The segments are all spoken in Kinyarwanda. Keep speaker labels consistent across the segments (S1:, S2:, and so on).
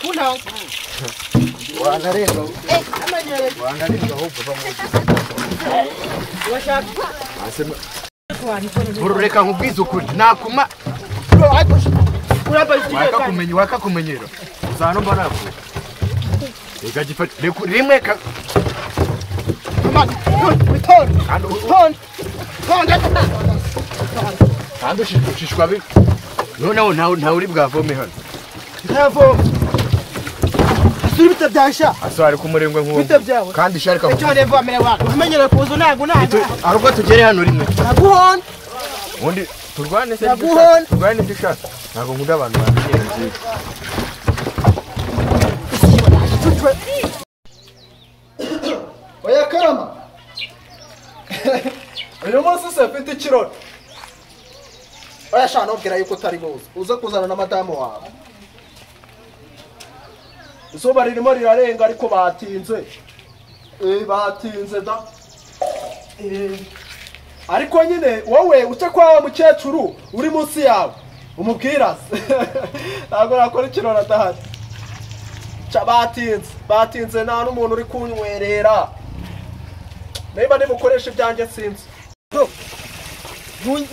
S1: punda
S2: burureka nkubwize ukuri nakuma wakakumenya wakakumenyera uzana mba nakuwe reka gifate reka rimwe ka kandi u- u- kandi ushi- ushishwa bi noneho ntawe ntawe uri bwavome hano
S1: ntavoma asura ibita byasha
S2: asohare ku murengwe nk'uwo
S1: Bite byawe?
S2: kandi isharika
S1: icyo wanevomere wako umenyere kuza ntabwo ntabwo
S2: hari ubwo tugere hano rimwe
S1: naguhona
S2: ubundi turwane se
S1: Naguhon-
S2: dushaka, turwane ibyo ushaka ntabwo nkunda abantu bamenyera nziza
S3: oya karama uyu munsi se mfite ikirori oya shana ntubwira yuko utari buze uze kuzana na madamu wawe izuba ririmo rirarenga ariko batinze Eh, batinze da Eh, ariko nyine wowe uce kwa wa mukecuru uri munsi yawe umubwiraze ntabwo nakora ikirori adahari Ca batinze batinze nta n'umuntu uri kunywerera niba nimukoresha ibyanjye sinzi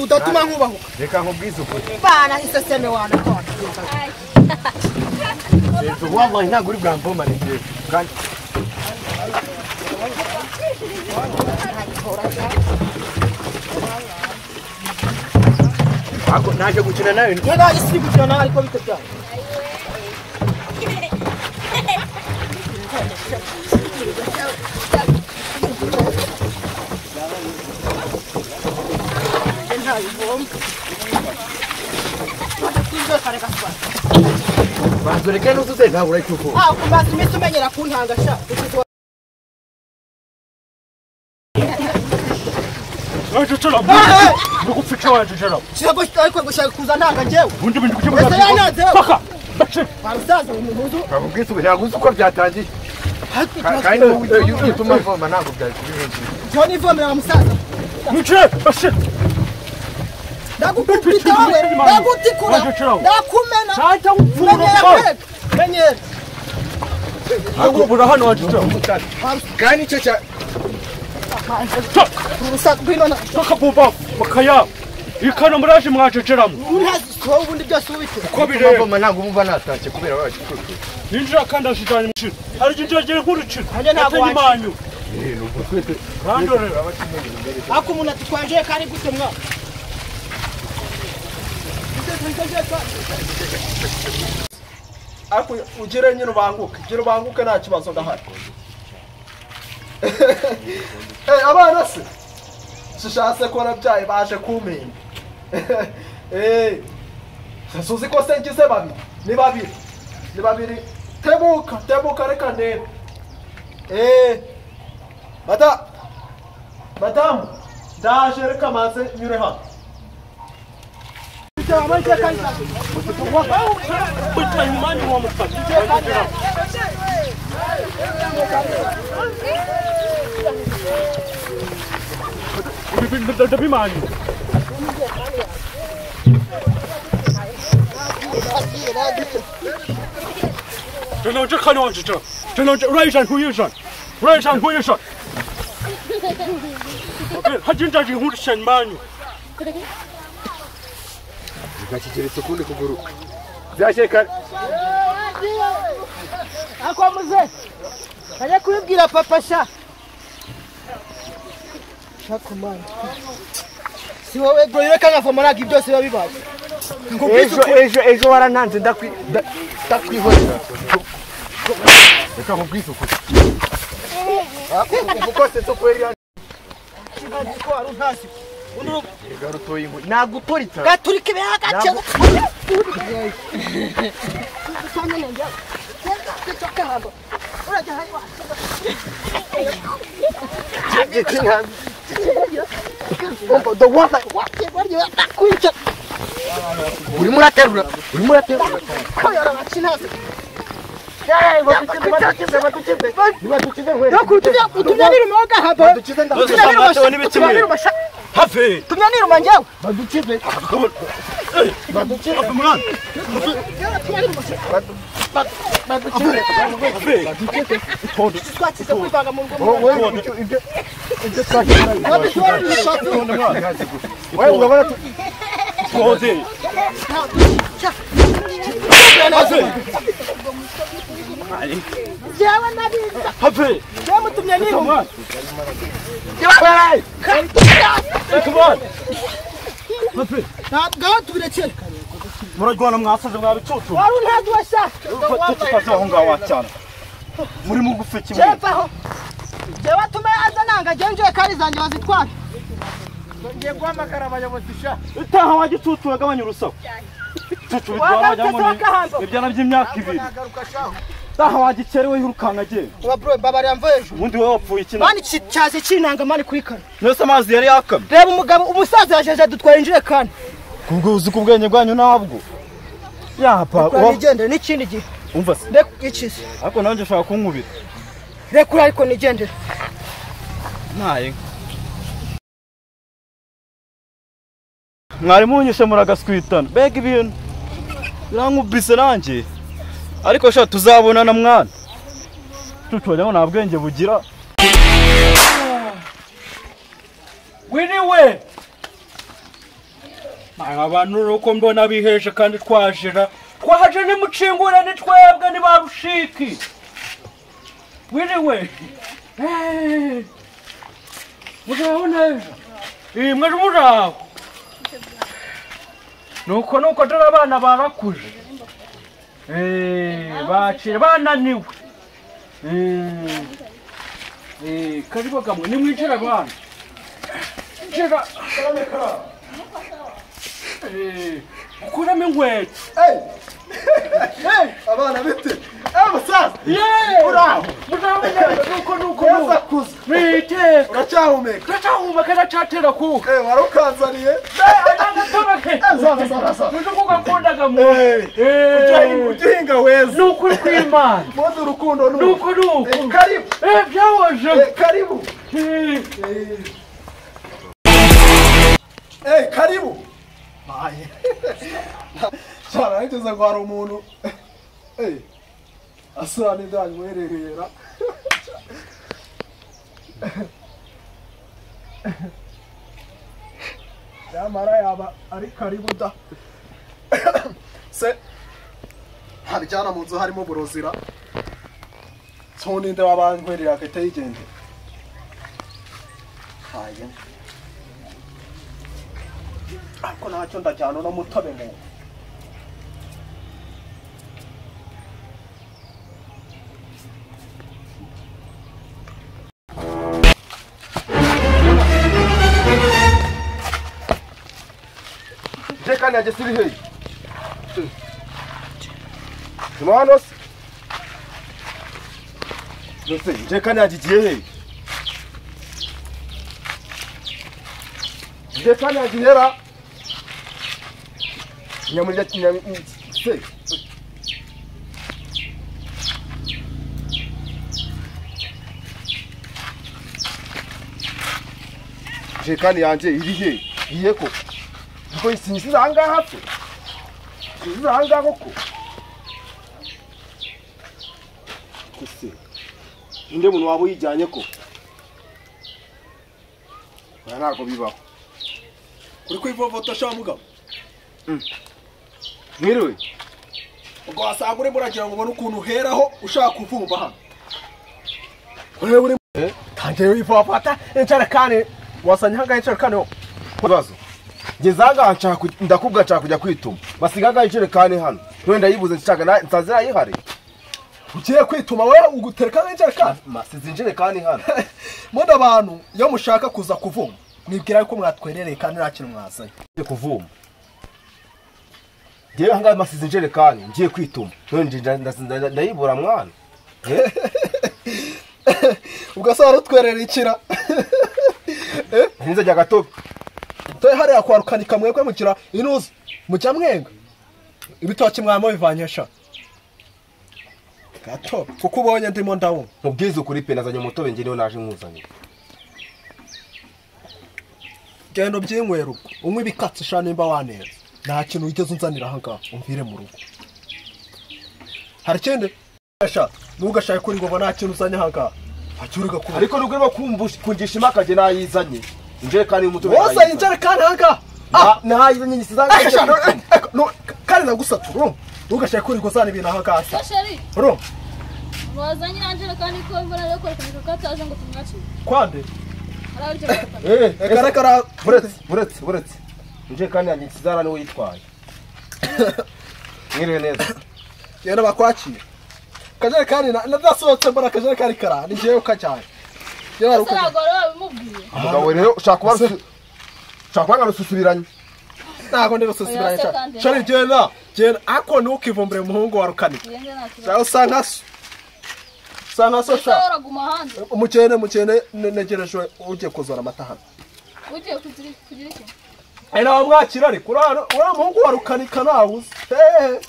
S1: udatuma nkubahuka
S2: reka nkubwize ukuri
S1: bana iseseme wanakora
S2: Leta ubu wambaye ntabwo uri bwamvomane igihe kandi Ntabwo naje gukina nawe
S1: niyo ntabwo isi iri gukina nawe ariko bite byawe
S2: banza ureke n'uzuze ntabwo urayicukura
S1: ntabwo umaze iminsi umenyera kuntanga sha ukizuba
S4: waje ucora ndugupfica waje ucora
S1: kirego ariko gushaka kuza ntanga njyewe
S4: ubundi bintu bujye
S1: Wese yanyanze.
S4: paka bace
S1: barusaza uyu muhuzu
S2: ntabwo ubwiza ntabwo uzi uko byatangiye
S1: ariko
S2: Ka-
S1: ikibazo
S2: kandi
S1: cy'ubu
S2: iyo iyo utuma mvoma ntabwo byakibihindura
S1: jya nivomera wa musaza
S4: nice bace
S1: ndagukubita wowe ndagutikura ndakumena
S4: ntacyo
S1: menyera
S4: upfura
S1: kwega menyera
S4: ntabwo ubura hano waje ucora
S2: kandi icyo cya
S1: urusaku rw'inona
S4: paka buba bakaya ikano muraje mwaje ucoramo
S1: untaziko ubundi byose ubitira
S2: ko bivoma ntabwo umva natashye kubera wacukura
S4: yinjira kandi ajijanye umuciro hari igihe ngiye nkurukira
S1: Nanjye ntabwo
S4: Yatenye
S1: waje.
S4: imanyu randorera
S1: ariko umuntu ati twanjeye kandi gute mwa
S3: ariko ugire nyine ubanguke gira ubanguke nta kibazo ndahari Eh, abana se shishatse ko nabyaye baje kumpinga Eh, suzi ko se ngize babiri ni babiri ni babiri tebuka tebuka reka ntebe Eh, mada madamu ndaje reka maze nyure hano
S4: bitwa imanyu wa mufata ndabimanyu真的，这看着我这这，真的这乱闪出一闪，乱闪出一闪。还真真是我的神马呢！
S2: ugashyikiriza ukundi kuguru byashyeka
S1: ako muze ajya kubibwira papa sha shakumana si wowe bro reka nkavoma ntabwo ibyose biba bibaye
S2: ejo ejo ejo warananze ndakwi- nda- ndakwihorera reka nkubwize ukuri garutoye ingwe ntabwo uturika
S1: gaturika ibera gace
S2: urimo uraterura urimo uraterura
S1: utunyanira umoga haba
S2: badukize ndabaza
S4: Hafi,
S1: tunyanira umanjyewe
S2: badukize
S4: hafi mwana.
S2: Wewe urabona tu
S4: Tuhoze.
S5: jewe nabiza
S4: Have.
S1: Yamutumye
S4: Come
S1: nihuma.
S4: on. Have. Come on. Have.
S1: Ntabwo aho tubirekere.
S4: Murajwana mwasaze mwabicucu.
S1: Wari untabwo washaka.
S4: Tututaze aho ngaho cyane. Muri mu gufe kimwe.
S1: Jevaho. Jewe atume aza nanga jewe nje kari zanjye bazitwara. Ngiye guhamagara abayobozi sha.
S4: Utaha wa gicucu wagabanya urusaku. Gicucu bitwara
S1: Wagarutse
S4: wajyamo
S1: wakahanza.
S4: ibyana by'imyaka ibiri.
S1: Nagaruka sha.
S4: Utaha wagicerewe yirukanga agenda.
S1: Wa bro baba yamvuye ejo.
S4: Ubundi wowe wapfuye iki
S1: Mani ki- cyaje kinanga mani kuri kare.
S4: Mwese amazi yari yakamye.
S1: Reba umugabo umusaza yajeje dutwara injerekani.
S4: Kubwo uzi kubwenge bwanyu nabwo. Yapa.
S1: Kura nigendere n'ikindi gihe.
S4: Umva se.
S1: Reka ikize.
S4: Ariko nanjye ushaka kunkubita.
S1: Rekura ariko nigendere.
S4: Ntaye inka. mwari munyishe muragaswitana mbega ibintu birankubise nanjye ariko sha tuzabonana mwana tucwajyamo nta bwenge bugira wiriwe abantu uko mbona biheje kandi twajira twaje nimucingura ni twebwe ni ba rushiki wiriwe murabona ejo iyi mwari muraho nuko nuko dore abana barakuje Eh, bacira bananiwe Eh, eh, karibu kamwe nimwicira abana jira Eh, ukuramo inkweto
S3: abana bite eh musaza
S4: yeee muzabona nuko nuko
S3: neza
S4: nuko
S3: kuza
S4: mwiteka
S3: uracyahumeka
S4: turacahumeka turacatera kuka
S3: eh warukanzaniye
S4: ntagatobeke
S3: saza saza saza
S4: uzi ko ugakundaga mu
S3: ujya uhinga weza
S4: ni ukuri kw'imana
S3: mpuze urukundo
S4: ni
S3: n'uko
S4: ukuri uku
S3: karibu
S4: Eh, byahoje
S3: eh karibu
S4: Eh.
S3: Eh, karibu cyane nigeze ngo hari umuntu Eh, asura n'ibyanywhererera nyamara yaba ari karibu da se haryana mu nzu harimo burozira so ninde wabanywherera agahita yigendera haye ariko ntacyo ndajyana uno mutobe mu
S2: je kandi yanjye siri heyi tuma hano se yose je kandi yanjye igiye heyi je kandi yanjye ihera nyamurya nyamurya se je kandi yanjye iri heyi iye koko ngo sinziza ahangaha pe sinziza ahangaha koko ese ninde muntu waba uyijyanye ko oya ntabwo bibaho
S3: uri kwivovota sha mugabo
S2: mwiriwe
S3: ubwo wasanga urimo uragira ngo ubone ukuntu uheraho ushaka kuvumba hano
S2: tangiye wivovota injerekani wasanye ahangaha injerekani ho ibibazo ngeze ahangaha nshaka kuj- ndakubwa nshaka kujya kwituma basiga ahangaha injerekani hano wenda yibuze nshaka na- nsanze nayihari
S3: ugiye kwituma wowe ugutereka nk'injerekani
S2: masize injerekani hano
S3: muno abantu iyo mushaka kuza kuvuma mwibwira yuko mwatwerereye kandi nta kintu mwazanye
S2: ngiye kuvuma ngewe ahangaha masize injerekani ngiye kwituma none nje nda- nda- nda- ndayibura mwana
S3: ubwo se warutwerera ikira
S2: ntinzajya gatobe
S3: dore hariya kwa rukanika mwebwe mugira inuzi mujya mwenga ibitoki mwaba bivanye sha gato kuko ubonye ndimo ndabumva
S2: mubwize ukuri pe nazanye umutobe njye niwe naje nkuzanye
S3: genda ubyinywera ubwo unywe ibikatsi sha nimba wanenze nta kintu wigeze unzanira ahangaha umvire mu rugo hari ikindi Sha, ntugashake ko uri ngo nta kintu uzanye ahangaha hakiri ugakura
S2: ariko nubwo urimo kumvush- kungisha impakage nayizanye injerekani y'umutobe
S3: wozanye injerekani ahangaha
S2: Na- nahayizanye
S3: Aka sha, no-
S2: ngisizanga
S3: aka, no- kandi nagusatura ntugashake ko uri kuzana ibintu ahangaha
S5: Sheri,
S3: ro
S5: wazanye irangira kandi ko imvura yo kwerekana ko ataje ngo tumwakire.
S3: kwande
S5: Arabyo
S3: reka
S5: bata.
S3: reka
S2: buretse buretse buretse injerekani yanjye ngisizanga niwe yitwaye mwiriwe neza
S3: genda bakwakire akajerekani na- nadasohotse mbona akajerekani kara ni njyewe ukajyanye genda
S5: Ese
S3: ukajyanye
S5: nagoro babimubwiye.
S2: umugabo we rero ushaka kuba rusu- ushaka kuba ngarususuranye
S3: ntabwo ndi gususuranya
S5: Oya, se
S3: cyane
S5: kandi.
S3: shari genda genda ariko ntukivumbure umuhungu wa rukanika
S5: Yenge nakira.
S3: shaho usa nka so usa nka so sha
S5: Ushobora guma hanze.
S3: umukene mukene ne- negerejwe ugiye kuzora amata hano
S5: Ugiye kugira kugira iki?
S3: ari nawe mwakira ariko uriya uriya muhungu wa rukanika ntawe uzi hehe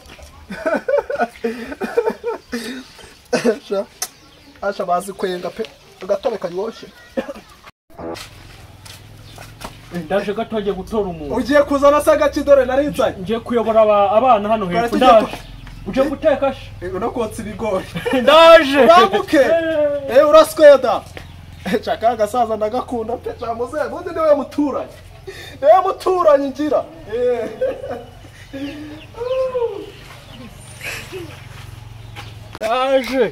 S3: Sha, asha bazi kwenga pe agatobe karyoshye
S4: ndaje gato ngiye gutora umuntu
S3: ugiye kuzana se agakidore narinzanye
S4: ngiye kuyobora aba- abana hano hepfo
S3: Baratugiye
S4: ndaje uje guteka she
S3: no kotsa ibigori
S4: ndaje
S3: urambuke
S4: Eh.
S3: eee urasweda shaka agasaza ndagakunda pe jamuze ubundi niwe muturanyi niwe muturanyi ngira Eh.
S4: ndaje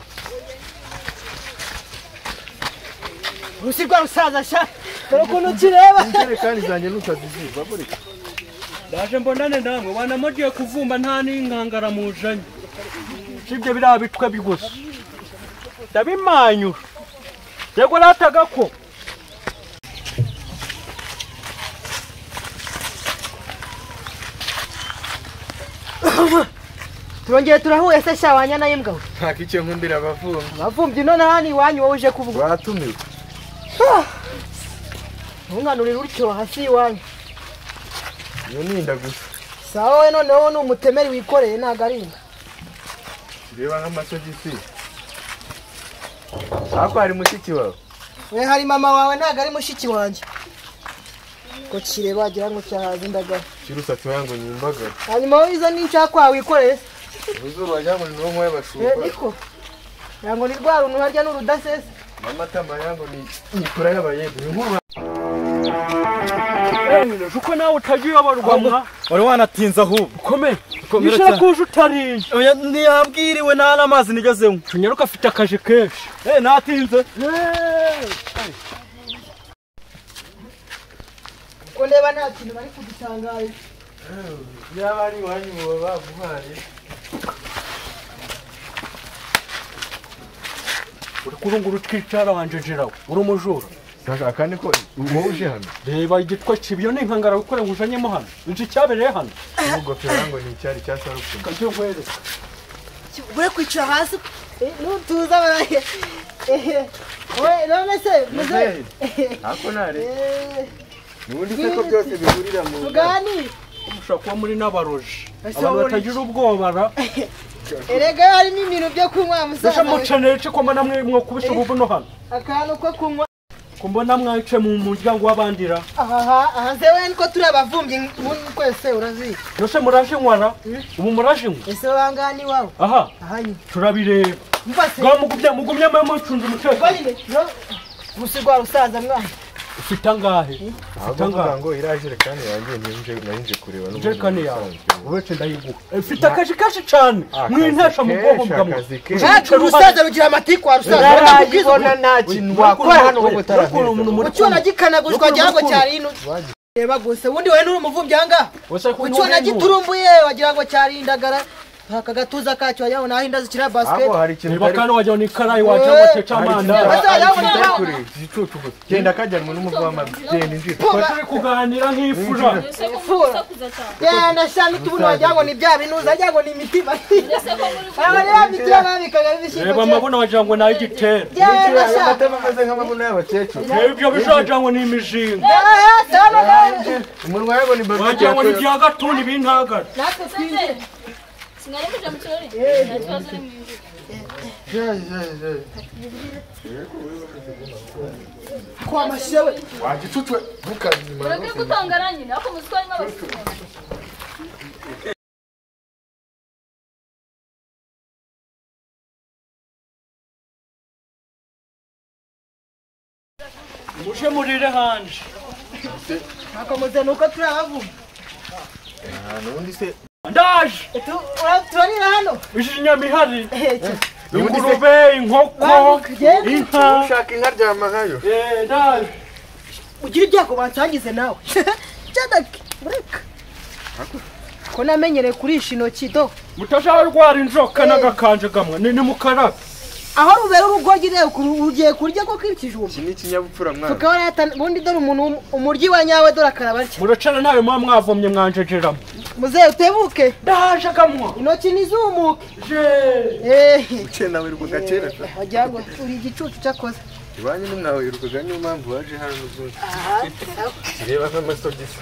S1: urusi rwa rusaza sha dore ukuntu ukireba
S2: injerekani zanjye nutaziziba buretse
S4: ndaje mbonane namwe wana mugiye kuvumba nta n'inkangara mujanye sibyo biriya bitwe bigusa ndabimanyura yego rataga ko
S1: turongeye turahuye se sha wanyana y'imbwa we
S2: nta kicyo nkundira abavumbi
S1: abavumbyi none hano iwanyu wowe uje kuvuga
S2: batumiwe
S1: ntunganurire utyo hasi iwanyu
S2: iyo ni inda gusa
S1: sawa we noneho ni umutemeri wikoreye ntabwo ari inda
S2: reba nk'amasogisi ariko hari mushiki wawe
S1: we hari mama wawe ntabwo ari mushiki wanjye ko kireba wagira ngo cyahaza indagara
S2: kirusatsi wangu nyimbagara
S1: hanyuma wowe izo ni icyakwa wikoreye se
S2: ubuzuru wajangu ni wowe mwoye
S1: Eh,
S2: bashumba
S1: niko ntabwo ni rwa runtu harya n'urudasesa
S2: amatama yangu ni nikura y'abayede inkuru
S4: ejo uko nawe utajya uyoborwa mwa
S6: wari wanatinze ahubwo
S4: komere
S6: Komera
S4: yishira
S6: cyane.
S4: kuje utariye
S6: Oya, ntiyambwiriwe nta n'amazi nigeze nywa
S4: tunyaruka afite akaje kenshi
S6: Eh, natinze
S1: ko ndeba nta kintu bari kudutangarira
S2: yaba ari iwanyu baba baguhaye
S4: uri kurungura utwicara wanje jerawe uri umujura
S2: aka ni ko wowe uje hano
S4: reba igitwa kibi iyo ni inkangara wikoreye ngujanyemo hano uzi icyabereye hano
S2: n'ingofero yangu ni icyari cya sarupfumu
S1: ure kwicara hasi nutuza baraye we none se muze
S2: ariko ntarebe
S1: Eh,
S2: ubundi se ko byose bihurira mu
S1: tuganire
S4: mushobora kuba muri n'abaroji
S1: Ese
S4: abantu
S1: wowe
S4: batagira ubwobara
S1: erega yo harimo ibintu byo kunywa
S4: uje
S1: musaza
S4: muceneye iki ko mbona mwe mwakubisha ubu buno hano
S1: akantu ko kunywa
S4: ko mbona mwayice mu muryango w'abandira
S1: aha aha se we niko turi abavumbyi nk'ubu twese urazizi
S4: nose muraje nywara ubu muraje nywa
S1: ese wangana iwawe
S4: aha
S1: aha nyine
S4: turabireba
S1: mva se
S4: bwamugumye mugumye mwe mucunze
S1: ubwo
S4: umutekano
S1: nyine no- gusa urwa rusaza mwana
S4: ufite angahe ufite angahe
S2: ngo iriya jerekani yanjye ntinje narinje kureba n'ubundi
S4: jerekani
S2: mu
S4: yawe
S2: bisanzwe.
S4: uretse ndayiguha ifite akashi kenshi cyane
S2: Akazi
S4: mwintesha mu bwonko
S2: kenshi,
S4: bwa mwe
S2: akazi kenshi.
S1: cyacu urusaza rugira amatiku wa rusaza
S6: ntarayibona nta kintu wakora hano wowe utaraheza
S1: ucyona gikanagushwa wagira ngo cyari ino reba gusa ubundi wowe nturi umuvumbyi ahangaha ucyona giturumbuye wagira ngo cyari indagara aka gatuza kacyo wagira ngo naho inda zikira
S2: ahubwo
S1: basiketi
S2: hari ikintu
S4: niba kandi wajya ni karayi wajya
S1: Eh.
S4: wateka amandazi
S1: Basi wagira ngo
S2: utari
S1: nawe-
S2: kure igicucu gusa genda akajyanwa n'umugore w'amazi genda injira
S1: Pfuba,
S4: turi kuganira nk'ifura
S5: Ese ko
S1: Fura.
S5: musakuza cyane.
S1: genda shami tubuno wagira ngo ni bya binuza wagira ngo ni imitima
S5: Ese ko muri
S1: aba rero imitima babikaga bibishyimbo
S4: reba amabona wagira ngo ni ay'igitera
S1: genda
S2: aya
S1: shami
S2: matama ameze nk'amabuno y'abakecuru
S4: ibyo bizagira ngo ni imizinga
S2: umunwa yawe ni babi
S4: wagira ngo ni ibya gatuni bintagara
S1: natwe twinjire
S5: sinari muje mu kirori. Nta kibazo uri mu mvura.
S1: kwa mashewe
S2: wagicucwe ntukazima
S5: Ureke gutangara nyine ariko muzi ko harimo abasirikare.
S4: muje murire hanje
S1: ntakomeze nuko turahavuma
S6: nubundi se
S4: ndaje
S1: Tu- ura- turarira hano
S4: izi nyamihari
S1: Ehe,
S4: ingurube inkoko
S1: bantu, genda.
S4: inka
S6: ushaka inka ryama nkayo
S4: Eh, ndaje
S1: ugira ibyago bansangize nawe cyadaki bureka ko namenyereye kurisha intoki do
S4: mutasharwara inzoka
S1: Eh.
S4: n'agakanje kamwe ni ni mukarabe
S1: aho rubera urugogi rero kuru- ugiye kurya ko k'ikijumba
S6: iki ni ikinyabupfura mwana
S1: tukabona yata- ubundi dore umuntu w'um- umuryi wa nyawe dore akaraba atya
S4: muracana nawe muba mwavomye mwanjejeramo
S1: muzehe utebuke
S4: ndaje kamwa
S1: intoki ntizumuke
S4: je
S1: ehe
S6: uciye nawe iruka kera sa
S1: wagira ngo uri igicucu cyakoze
S6: iwanyu n'umwawe irukaga niyo mpamvu waje hano n'ubundi reba nk'amasogisi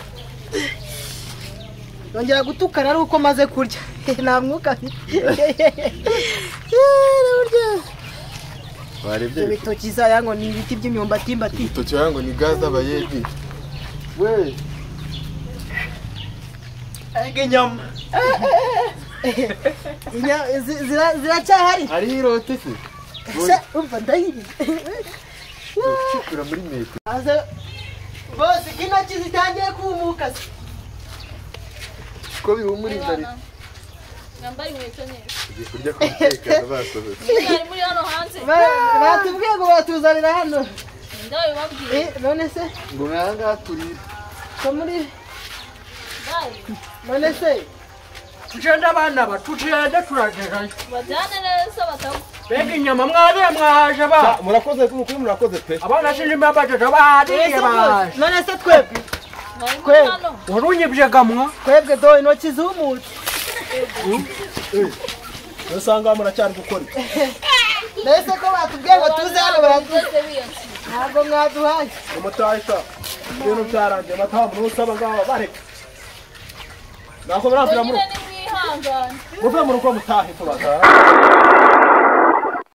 S1: yongera gutukana ari uko maze kurya nta mwuka mfite
S6: warebye
S1: ibyo bitoki zaya ngo ni ibiti by'imyumbati mbati
S6: ibitoki wagira ngo ni gaze abayedi we
S3: ege nyama
S1: Inya- zi- zira- ziracyahari
S6: hariho irote se
S1: Sha, umva ndahiriye
S6: ucikura muri metero
S1: aze bose intoki zitangiye kumuka se
S6: ko bihumuriza leta
S5: mwambare inkweto neza
S6: ugiye kurya ku mutekano basohotse
S5: mwari muri hano hanze
S1: Ba- batubwiye ngo batuzanira hano
S5: ndabibabwiye
S1: Eh, none se
S6: ngo nk'aha ngaha turira
S1: ko muri
S5: ndabi
S1: none se
S4: tugende abana ba tugende turagerayo
S5: bajyane neza batagwa
S4: mbega inyama mwariye mwahaje ba
S2: murakoze kuri murakoze pe
S4: abana sinimba bajeje bahariye
S1: None se
S4: baje
S1: rwose, none se twebwe
S5: mwari muri
S1: Kweli.
S5: hano
S4: warunyibye gamwa
S1: twebwe do intoki zumutse
S3: usanga muracyari gukora iki?
S1: mbese ko batubwiye ngo tuze hano baratu
S5: bose biyanse
S1: ntabwo mwaduhaye
S3: umutahita ibintu byarangiye matamu n'usaba ngaba bareka ntabwo murabwira
S5: nyine ni mwihangane
S3: muve mu rugo mutahe kubaza